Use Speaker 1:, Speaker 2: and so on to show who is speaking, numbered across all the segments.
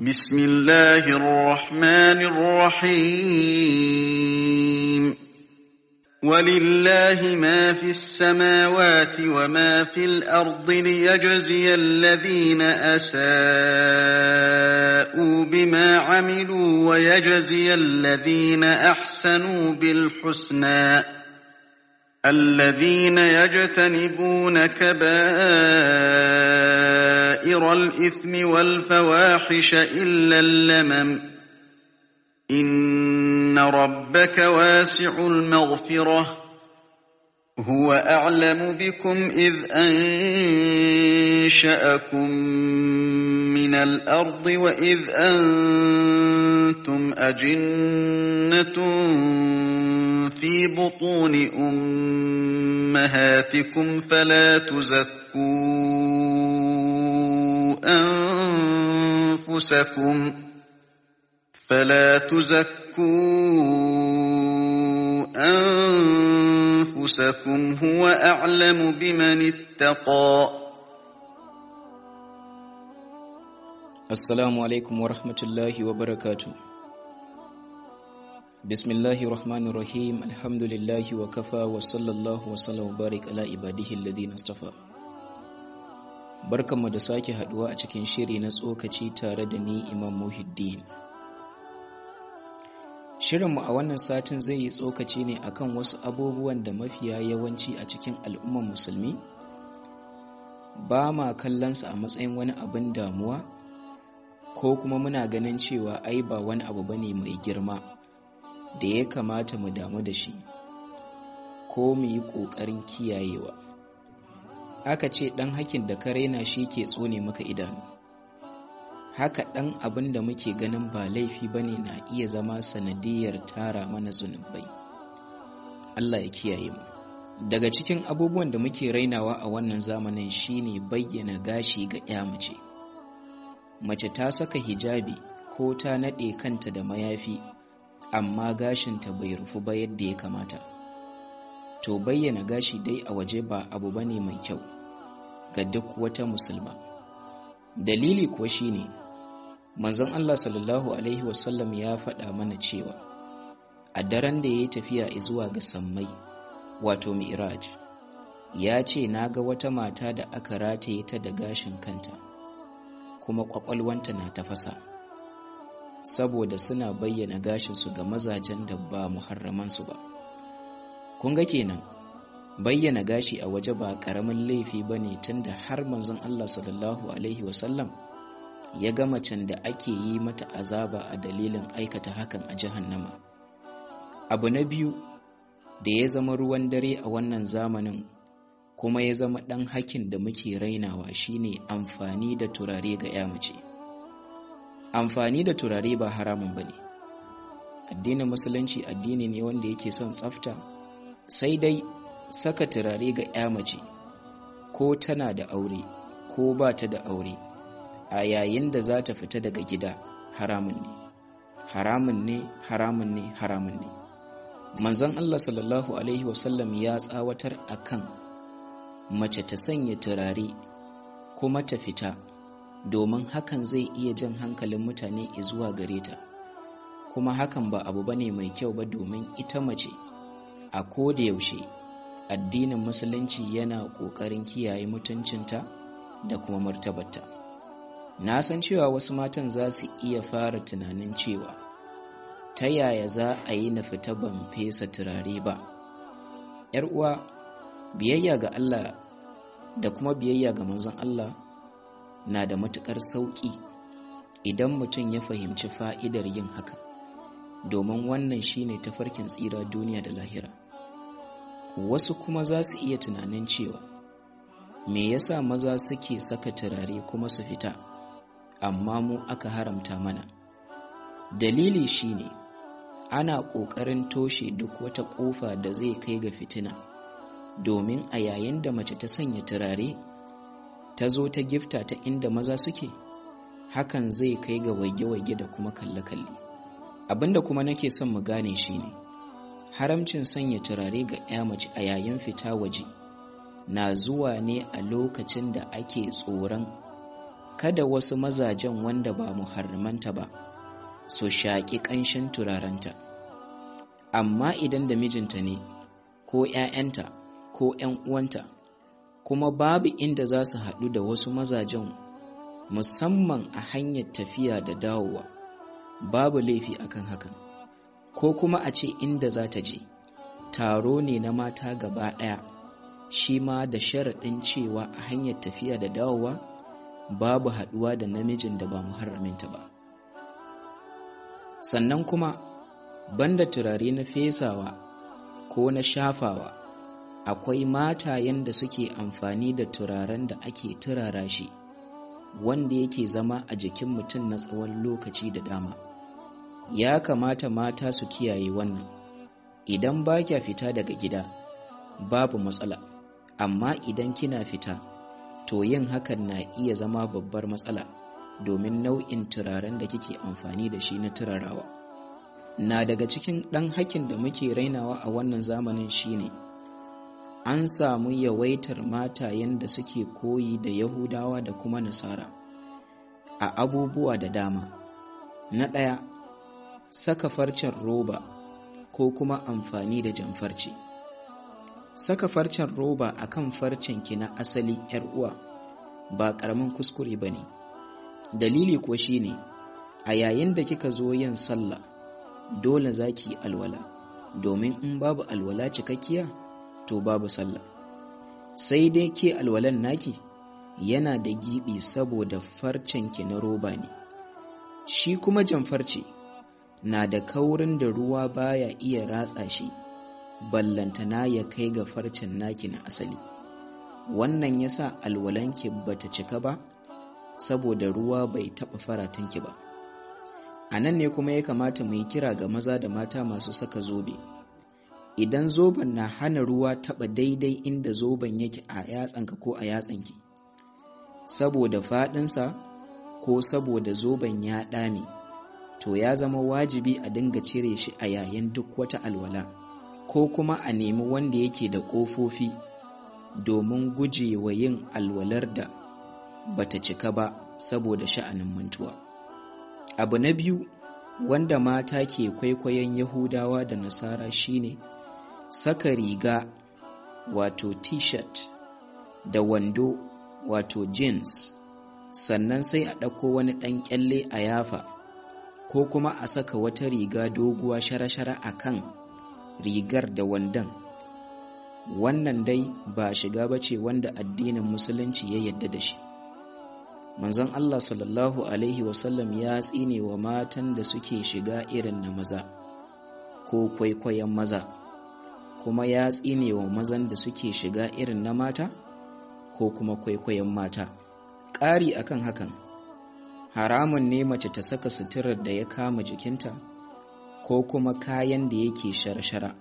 Speaker 1: بسم الله الرحمن الرحيم ولله ما في السماوات وما في الأرض ليجزي الذين أساءوا بما عملوا ويجزي الذين أحسنوا بالحسنى الذين يجتنبون كبائر الإثم والفواحش إلا اللمم إن ربك واسع المغفرة هو أعلم بكم إذ أنشأكم من الأرض وإذ أنتم أجنة في بطون أمهاتكم فلا تزكوا أنفسكم فلا تزكوا أنفسكم هو أعلم بمن اتقى
Speaker 2: Assalamu alaikum wa rahmatullahi wa barakatu. Bismillahi rahmanir rahim alhamdulillahi wa kafa wa sallallahu wa sallam wa barik ala ibadihi alladhina istafa. Barkanmu da sake haduwa a cikin shiri na tsokaci tare da ni Imam Muhiddin. Shirinmu a wannan satin zai yi tsokaci ne akan wasu abubuwan da mafiya yawanci a cikin al'ummar musulmi ba ma kallonsa a matsayin wani abin damuwa ko kuma muna ganin cewa ai ba wani abu bane mai girma da ya kamata mu damu da shi ko mu yi ƙoƙarin kiyayewa aka ce ɗan hakin da ka raina shi ke tsone maka idanu haka ɗan abin da muke ganin ba laifi bane na iya zama sanadiyar tara mana zunubai Allah ya kiyaye mu daga cikin abubuwan da muke rainawa a wannan zamanin shine bayyana gashi ga 'ya mace mace ta saka hijabi ko ta naɗe kanta da mayafi amma gashinta bai rufu ba yadda ya kamata to bayyana gashi dai a waje ba abu bane mai kyau ga duk wata musulma dalili kuwa shine manzon Allah sallallahu alaihi wasallam ya faɗa mana cewa a daren da ya yi tafiya zuwa ga sammai wato mi'raj ya ce na ga wata mata da aka rataye ta da gashin kanta kuma kwakwalwanta na tafasa saboda suna bayyana gashinsu ga mazajen da ba muharramansu ba kun ga kenan bayyana gashi a waje ba karamin laifi ba ne tunda har manzon Allah sallallahu alaihi wasallam ya ga macen da ake yi mata azaba a dalilin aikata hakan a jahannama abu na biyu da ya zama ruwan dare a wannan zamanin kuma ya zama ɗan hakin da muke rainawa shine amfani da turare ga ya mace amfani da turare ba haramun ba ne addinin musulunci addini ne wanda yake son tsafta sai dai saka turare ga ya mace ko tana da aure ko ba ta da aure a yayin da za ta fita daga gida haramun ne haramun ne haramun ne haramun ne manzon Allah sallallahu alaihi wasallam ya tsawatar akan mace ta sanya turare kuma ta fita domin hakan zai iya jan hankalin mutane zuwa gare ta kuma hakan ba abu bane mai kyau ba domin ita mace a koda yaushe addinin musulunci yana ƙoƙarin kiyaye mutuncinta da kuma martabarta na san cewa wasu matan za su iya fara tunanin cewa ta yaya za a yi na fita ban fesa turare ba ‘yar uwa biyayya ga Allah da kuma biyayya ga manzon Allah na da matuƙar sauƙi idan mutum ya fahimci fa'idar yin haka domin wannan shine tafarkin tsira duniya da lahira wasu kuma za su iya tunanin cewa me yasa maza suke saka turare kuma su fita amma mu aka haramta mana dalili shine ana ƙoƙarin toshe duk wata ƙofa da zai kai ga fitina domin a yayin da mace ta sanya turare ta zo ta gifta ta inda maza suke hakan zai kai ga waige-waige da kuma kalle-kalle abinda kuma nake son mu gane shine haramcin sanya turare ga 'ya mace a yayin fita waje na zuwa ne a lokacin da ake tsoron kada wasu mazajen wanda ba muharramanta ba su shaƙi ƙanshin turarenta amma idan da mijinta ne ko ‘ya'yanta ko ‘yan uwanta kuma babu inda za su haɗu da wasu mazajen musamman a hanyar tafiya da dawowa babu laifi akan hakan ko kuma a ce inda za ta je taro ne na mata gaba ɗaya shi ma da sharaɗin cewa a hanyar tafiya da dawowa babu haɗuwa da namijin da ba muharraminta ba sannan kuma banda turare na fesawa ko na shafawa akwai matayen da suke amfani da turaren da ake turara shi wanda yake zama a jikin mutum na tsawon lokaci da dama ya kamata mata su kiyaye wannan idan ba kya fita daga gida babu matsala amma idan kina fita to yin hakan na iya zama babbar matsala domin nau'in turaren da kike amfani da shi na turarawa na daga cikin ɗan hakin da muke rainawa a wannan zamanin shine an samu yawaitar matayen da suke koyi da yahudawa da kuma nasara a abubuwa da dama na ɗaya saka farcen roba ko kuma amfani da jamfarci saka farcen roba akan farcen ki na asali yar uwa ba ƙaramin kuskure ba ne dalili ko shine a yayin da kika zo yin sallah dole za ki yi alwala domin in babu alwala cikakkiya to babu sallah sai dai ke alwalan naki yana da gibi saboda farcen ki na roba ne shi kuma jamfarci na da kaurin da ruwa baya iya ratsa shi ballantana ya kai ga farcen naki na asali wannan yasa alwalanki bata cika ba saboda ruwa bai taɓa faratanki ba a nan ne kuma ya kamata mu yi kira ga maza da mata masu saka zobe idan zoben na hana ruwa taɓa daidai inda zoben yake a yatsanka ko a yatsanki saboda faɗinsa ko saboda zoben ya ɗame to ya zama wajibi a dinga cire shi a yayin duk wata alwala ko kuma a nemi wanda yake da ƙofofi domin guje wa yin alwalar da bata cika ba saboda sha'anin mantuwa abu na biyu wanda mata ke kwaikwayon yahudawa da nasara shine saka riga wato t-shirt da wando wato jeans sannan sai a ɗauko wani ɗan ƙyalle a yafa ko kuma a saka wata riga doguwa shara-shara a kan rigar da wandon wannan dai ba shiga ba ce wanda addinin musulunci ya yadda da shi manzon Allah sallallahu Alaihi wasallam ya tsine wa matan da suke shiga irin na maza ko kwaikwayon maza kuma ya tsine wa mazan da suke shiga irin na mata ko kuma kwaikwayon mata ƙari akan hakan haramun ne mace ta saka suturar da ya kama jikinta ko kuma kayan da yake shara-shara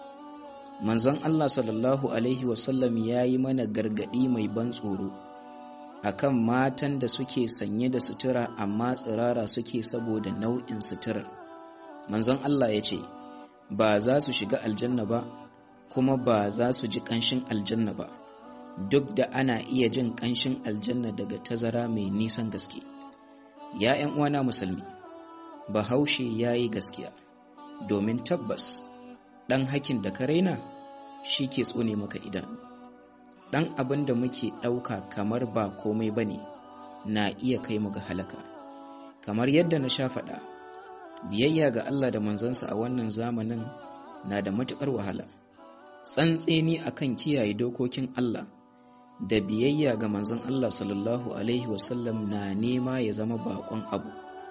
Speaker 2: manzon Allah sallallahu Alaihi wasallam ya yi mana gargaɗi mai ban tsoro akan matan da suke sanye da sutura amma tsirara suke saboda nau'in suturar manzon Allah ya ce ba za su shiga aljanna ba kuma ba za su ji ƙanshin aljanna ba duk da ana iya jin ƙanshin aljanna daga tazara mai nisan gaske ya ‘yan uwana musulmi bahaushe ya yi gaskiya domin tabbas ɗan hakin da ka raina shi ke tsone maka idanu ɗan abin da muke ɗauka kamar ba komai ba ne na iya kai mu ga halaka kamar yadda na sha faɗa biyayya ga Allah da manzansa a wannan zamanin na da matuƙar wahala tsantseni akan kiyaye dokokin Allah da biyayya ga manzon Allah sallallahu alaihi wasallam na nema ya zama baƙon abu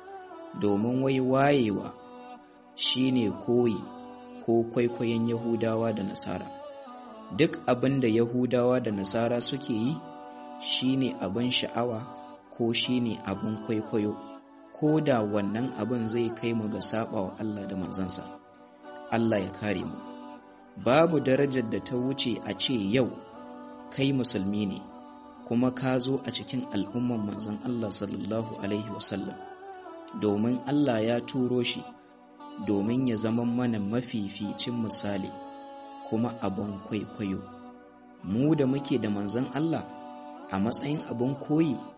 Speaker 2: domin wai wayewa shine koyi ko kwaikwayon Yahudawa da Nasara duk abin da Yahudawa da Nasara suke yi shine abin sha'awa ko shine abin kwaikwayo ko da wannan abin zai kai mu ga sabawa Allah da manzansa Allah ya kare mu babu darajar da ta wuce a ce yau kai musulmi ne kuma ka zo a cikin al'umman manzon Allah sallallahu alaihi wasallam domin Allah ya turo shi domin ya zama mana mafificin misali kuma abin kwaikwayo mu da muke da manzon Allah a matsayin abin koyi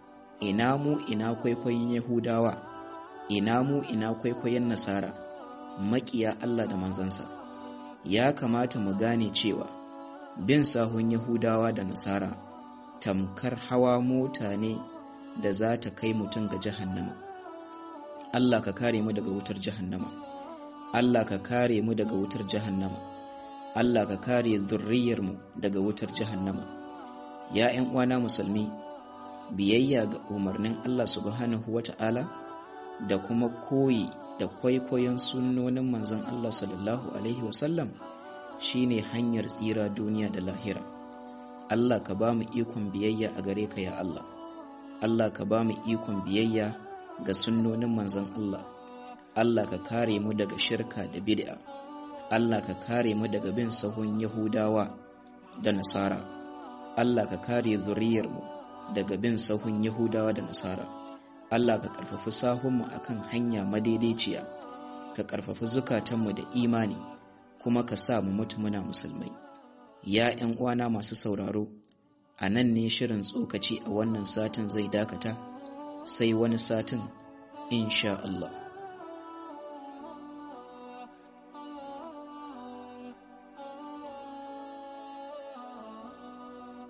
Speaker 2: ina mu ina kwaikwayon yahudawa ina mu ina kwaikwayon nasara maƙiya Allah da manzansa ya kamata mu gane cewa bin sahun yahudawa da nasara tamkar hawa mota ne da za ta kai mutum ga jahannama Allah ka kare mu daga wutar jahannama Allah ka kare mu daga wutar jahannama Allah ka kare zurriyarmu daga wutar jahannama ya ƴan uwana musulmi biyayya ga umarnin Allah subhanahu wata'ala da kuma koyi da kwaikwayon sunnonin manzon Allah sallallahu alaihi wasallam shine hanyar tsira duniya da lahira Allah ka ba mu ikon biyayya a gare ka ya Allah Allah ka ba mu ikon biyayya ga sunnonin manzon Allah Allah ka kare mu daga shirka da bid'a Allah ka kare mu daga bin sahun Yahudawa da Nasara Allah ka kare zuriyarmu daga bin sahun Yahudawa da Nasara Allah ka karfafi sahunmu akan hanya madaidaiciya ka karfafi zukatanmu da imani kuma ka sa mu mutu muna musulmai ya ƴan uwana masu sauraro a nan ne shirin tsokaci a wannan satin zai dakata sai wani satin insha Allah